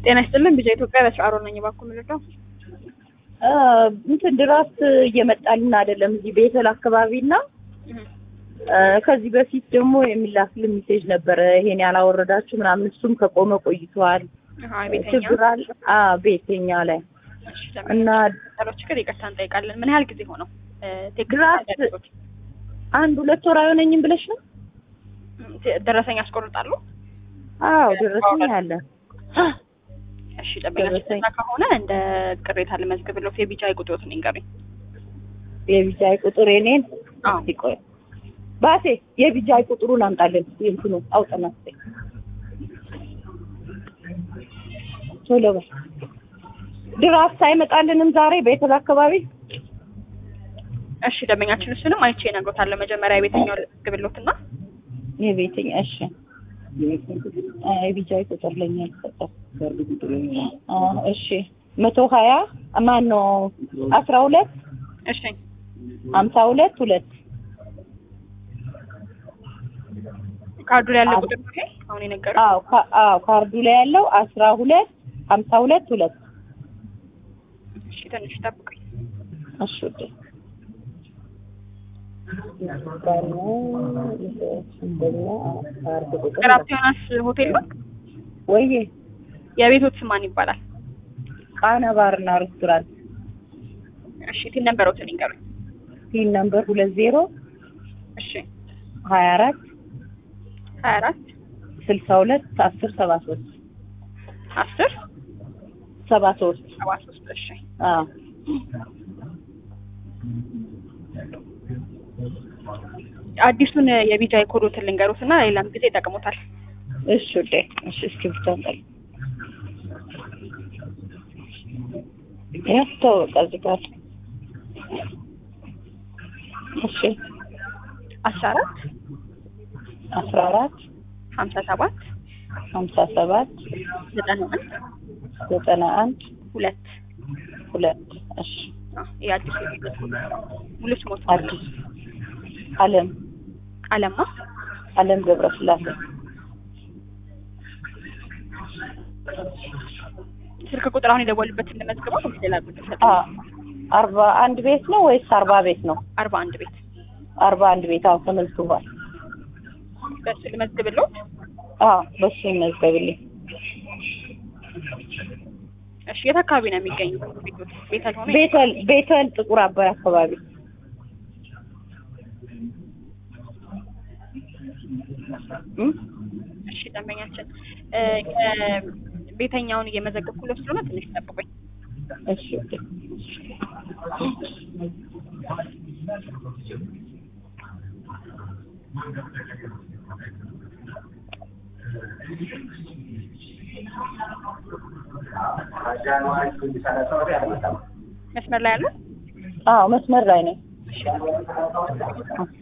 ጤና ይስጥልን ቢጫ ኢትዮጵያ በስራሮ ነኝ። እባክዎ ምንድነው? እንትን ድራፍት እየመጣልን አይደለም እዚህ ቤተል አካባቢ እና ከዚህ በፊት ደግሞ የሚላክልን ሜሴጅ ነበረ ይሄን ያላወረዳችሁ ምናምን እሱም ከቆመ ቆይቷል። ችግር አለ አዎ ቤተኛ ላይ እና ጠሎች ግን ይቅርታ እንጠይቃለን። ምን ያህል ጊዜ ሆነው? ድራፍት አንድ ሁለት ወር አይሆነኝም ብለሽ ነው? ደረሰኝ ያስቆርጣሉ? አዎ ደረሰኝ አለ። እሺ ጠበቃችን ከሆነ እንደ ቅሬታ ልመዝግብለት የቢጃይ ቁጥሮትን ይንገሩኝ። የቢጃይ ቁጥር የኔን አዎ ይቆይ ባሴ የቢጃይ ቁጥሩን አምጣልን። እንትኑ አውጠና ቶሎ በል። ድራፍት አይመጣልንም ዛሬ ቤተል አካባቢ። እሺ ደንበኛችን እሱንም አይቼ እነግሮታለሁ። መጀመሪያ የቤተኛው ልመዝግብሎትና የቤተኛ እሺ የቢጃይ ቁጥር ለኛ የተሰጠው እሺ መቶ ሀያ ማን ነው አስራ ሁለት እሺ ሀምሳ ሁለት ሁለት ካርዱ ላይ ያለው ቁጥር ነው ይሄ አሁን የነገሩኝ? አዎ ካ- አዎ ካርዱ ላይ ያለው አስራ ሁለት ሀምሳ ሁለት ሁለት እሺ ትንሽ ጠብቁኝ። እሺ ውዴ ቅራፕ ዮናስ ሆቴል ነው። ወይዬ የቤቶት ስም ማን ይባላል? ቃና ባርና ሬስቶራንት እሺ ቲን ነበረውትን ይንገሩኝ። ፒን ነምበር ሁለት ዜሮ እሺ ሀያ አራት ሀያ አራት ስልሳ ሁለት አስር ሰባ ሶስት አስር ሰባ ሶስት ሰባ ሶስት እሺ አዎ አዲሱን የቢጃይ ኮዶትን ልንገሩት እና ሌላም ጊዜ ይጠቅሙታል። እሺ ውዴ እሺ እስኪ ብቻ ጠል ያስተው በቃ እዚህ ጋር እሺ አስራ አራት አስራ አራት ሀምሳ ሰባት ሀምሳ ሰባት ዘጠና አንድ ዘጠና አንድ ሁለት ሁለት እሺ አዎ፣ ይሄ አዲሱ የቢጃይ ኮድ ሙሉ ስሞት አዲስ አለም አለማ አለም ገብረስላሴ ስልክ ቁጥር አሁን የደወሉበትን ልመዝግበው ወይስ ሌላ ቁጥር ሰጠ? አ አርባ አንድ ቤት ነው ወይስ አርባ ቤት ነው? አርባ አንድ ቤት አርባ አንድ ቤት አዎ ተመዝግቧል። በሱ ልመዝግብልዎት። አዎ በሱ ይመዝገብልኝ። እሺ የት አካባቢ ነው የሚገኙት ቤቶች? ቤተል ሆነ ቤተል ቤተል ጥቁር አባይ አካባቢ እም? እሺ ደንበኛችን እ ቤተኛውን እየመዘገብኩለት ስለሆነ ትንሽ ጠብቁኝ። እሺ ኦኬ። መስመር ላይ ያለው አዎ መስመር ላይ ነኝ። እሺ